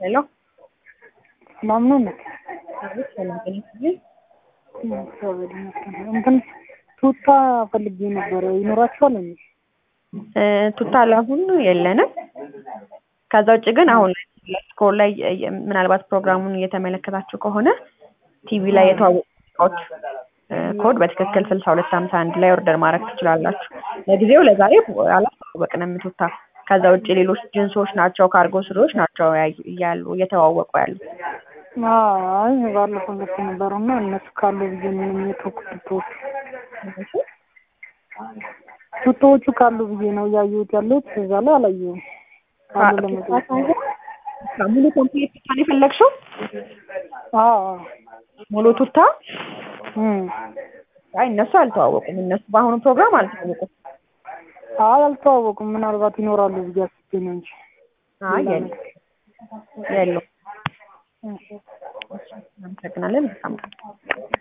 ሄሎ ሰላም ነው እንዴ? አቤት፣ ሰላም ጤና ይስጥልኝ። እግዚአብሔር ይመስገን። እንትን ቱታ ፈልጌ ነበረ ይኖራችኋል እንዴ? እ ቱታ ለአሁኑ የለንም። ከዛ ውጭ ግን አሁን ስኮር ላይ እ ምናልባት ፕሮግራሙን እየተመለከታችሁ ከሆነ ቲቪ ላይ የተዋወቁ እቃዎች እ ኮድ በትክክል ስልሳ ሁለት ሀምሳ አንድ ላይ ኦርደር ማድረግ ትችላላችሁ። ለጊዜው ለዛሬ አላስተዋወቅንም ቱታ። ከዛ ውጭ ሌሎች ጅንሶች ናቸው፣ ካርጎ ስሪዎች ናቸው ያዩ- እያሉ እየተዋወቁ ያሉ። አይ ባለፈው ገፍ ነበሩ እና እነሱ ካሉ ብዬ ምንም የተውኩት ቱቶዎቹ ቱቶዎቹ ካሉ ብዬ ነው እያየሁት ያለሁት እዛ ላይ አላየሁም። ካሉ ለመጠየቅ ሙሉ ኮምፕሌት ቱታ ነው የፈለግሽው? አዎ ሙሉ ቱታ? እም አይ እነሱ አልተዋወቁም። እነሱ በአሁኑ ፕሮግራም አልተዋወቁም። አይ አልተዋወቁም። ምናልባት ይኖራሉ ብዬ አስቤ ነው እንጂ አይ ሌላ የሉም ነገር። የሉም። እሺ። እናመሰግናለን። መልካም ቀን።